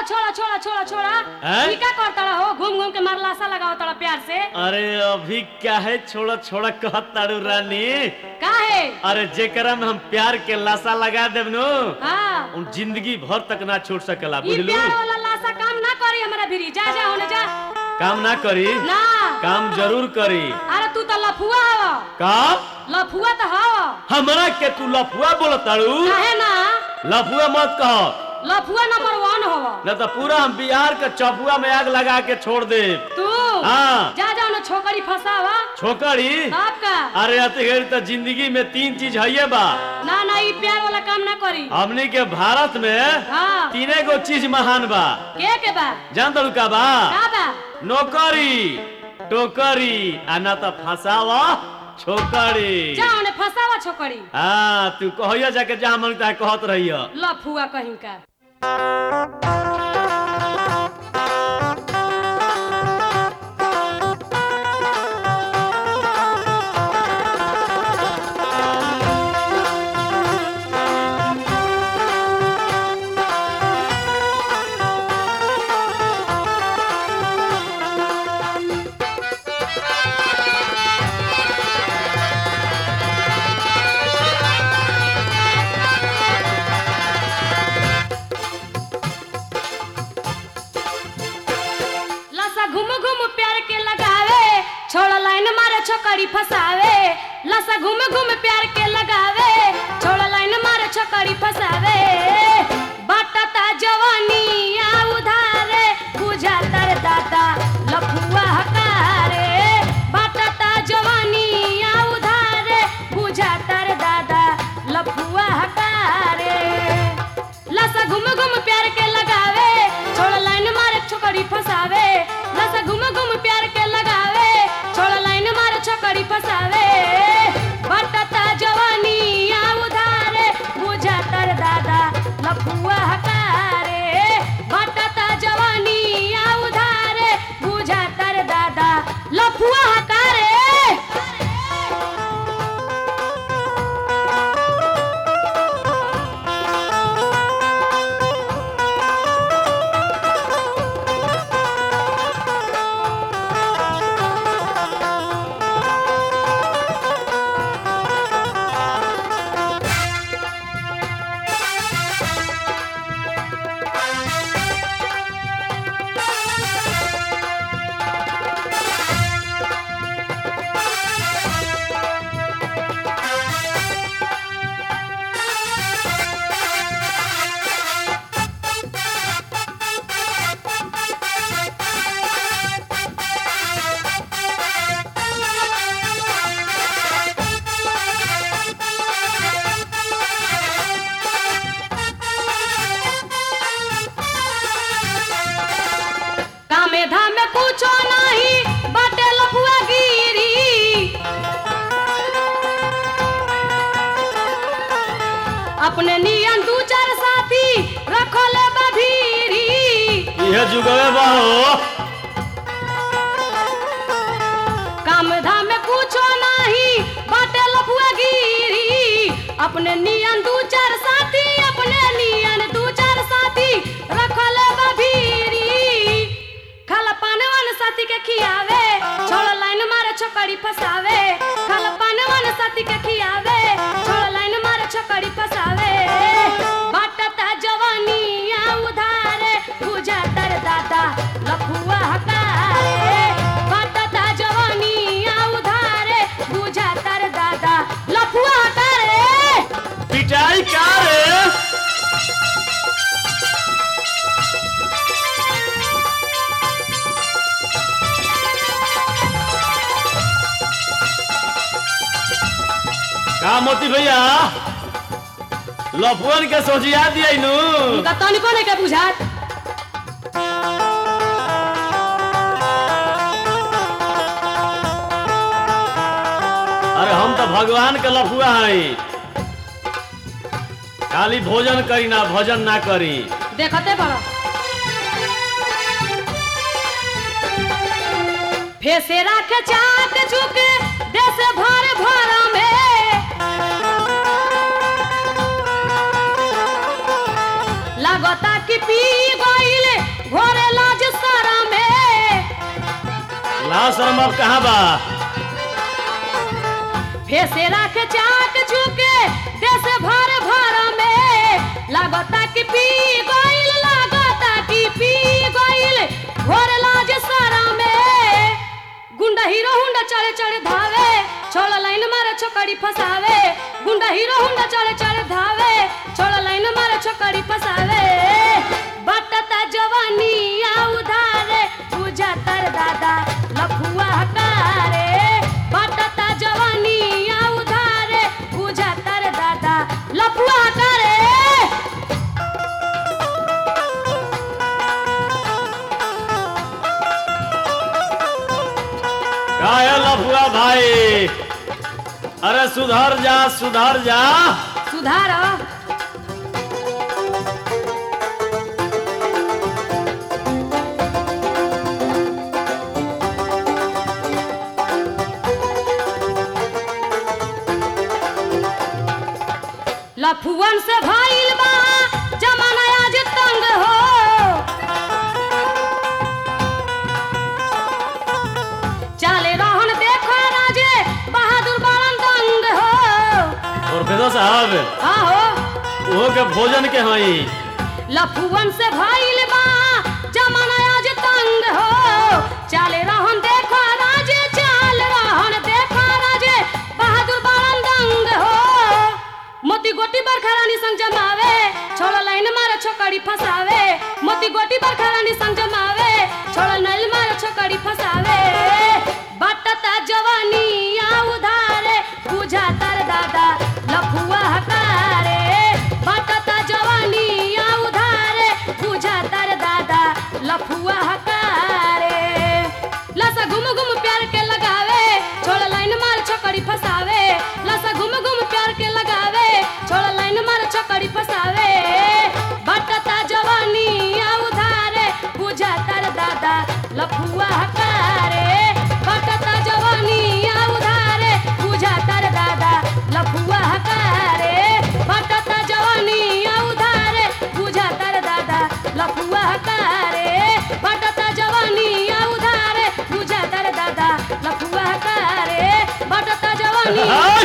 छोड़ा छोड़ा छोड़ा छोड़ा हैं? ई का करता हो घूम घूम के मार लाशा लगाओ तड़ा प्यार से अरे अभी क्या है छोड़ा छोड़ा कहत तारू रानी का है अरे जेकरा में हम प्यार के लाशा लगा देब नु हाँ उन जिंदगी भर तक ना छोड़ सकेला ई बुझलू प्यार वाला लाशा काम ना करी हमरा भिरी जा जा होने जा काम ना करी ना काम जरूर करी अरे तू तो लफुआ हव का लफुआ तो हव हमरा के तू लफुआ बोलताड़ू काहे ना लफुआ मत कह लफुआ नंबर वन हव न तो पूरा हम बिहार के चपुआ में आग लगा के छोड़ दे तू हाँ। जा जा ना छोकरी फसावा छोकरी आपका अरे अतिगढ़ तो जिंदगी में तीन चीज है बा ना ना ई प्यार वाला काम ना करी हमनी के भारत में हाँ तीने गो चीज महान बा के के बा जान तू का बा का बा नौकरी टोकरी आ ना तो फसावा छोकरी जा ओने फसावा छोकरी हाँ तू कहिया जाके जहाँ मन ताहे कहत रहिया लफुआ कहीं का लसा घुम घुम प्यार के लगावे छोड़ लाइन मारे छोकरी फसावे लसा घुम घुम प्यार के लगावे छोड़ लाइन मारे छोकरी फसावे बटता जवानी आ उधारे बुझा तर दादा लफुआ हकारे बटता जवानी आ उधारे बुझा तर दादा लफुआ हकारे लसा घुम घुम प्यार के लगावे छोड़ लाइन मारे छोकरी फसावे लसा घुम घुम प्यार के लगावे छोड़ लाइन मारे छोकरी फसावे बटता जवानी आ उधारे बुझा तर दादा लफुआ हकारे बटता जवानी आ उधारे बुझा तर दादा लफुआ हकारे कामे धामे कुछो नहीं बाटे लफुआ गिरी अपने नियन दू चार साथी रखले बभीरी यह जुगवे बा हो काम धाम में कुछो नहीं बाटे लफुआ गिरी अपने नियन दू चार साथी अपने नियन दू चार साथी रखले बभीरी खाला पाने वाले साथी के खियावे छोड़ लाइन मारे छोकरी फसावे खाला पाने वाले साथी के खियावे छोड़ लाइन मारे छोकरी फसावे बाटता जवानी आ उधारे बुझा तर दादा लफुआ हकारे बाटता जवानी आ उधारे बुझा तर दादा लफुआ हकारे पिटाई का रे का मोती भैया लफुअन के सोचिया दिया नु उनका तनिको नहीं के बुझात अरे हम तो भगवान के लफुआ हई खाली भोजन करी ना भजन ना करी देखते बड़ो फेसे राखे चाट चुके देश भर भर में लगता कि पी गईले घोरे लाज सारा में ला शर्म अब कहाँ बा फेसे राख चाक झुके देश भर भर में लागता कि पी गइल लागता कि पी गइल घोर लाज सारा में गुंडा हीरो हुंडा चढ़े चढ़े धावे छोड़ा लाइन मारे छोकरी फसावे गुंडा हीरो हुंडा चढ़े चढ़े धावे छोड़ा लाइन मारे छोकरी फसावे बटता जवानी आ उधारे पूजा तर दादा लफुआ हकारे बटता जवानी आ उधारे पूजा तर दादा लफुआ हकारे का है लफुआ भाई अरे सुधर जा सुधर जा सुधार लफुअन से भइल बा जमाना आज तंग हो चाले रहन देखो राजे बहादुर बालन दंग हो प्रोफेसर साहब आहो वो के भोजन के हई लफुअन से भइल बा जमाना आज तंग हो चाले रहन देखो राजे चाल रहन देखो राजे बहादुर बालन दंग हो मोती गोटी बरखा रानी संग जमावे छोड़ा लाइन मारे छोकरी फसावे मोती गोटी बरखा रानी संग जमावे छोड़ा लाइन मारे छोकरी फसावे बटता जवानी आ उधारे बुझा तर दादा लफुआ हकारे बटता जवानी आ उधारे बुझा तर दादा लफुआ हकारे लसा घुम घुम प्यार के लगावे छोड़ा लाइन मार छोकरी फसावे लसा घुम घुम प्यार के लगावे छोड़ा लाइन मार छोकरी फसावे बटता जवानी आ उधारे बुझा तर दादा लफुआ हकारे बटता जवानी आ उधारे बुझा तर दादा लफुआ हकारे बटता जवानी आ उधारे बुझा तर दादा लफुआ हकारे बटता जवानी आ उधारे बुझा तर दादा लफुआ हकारे बटता जवानी हाय!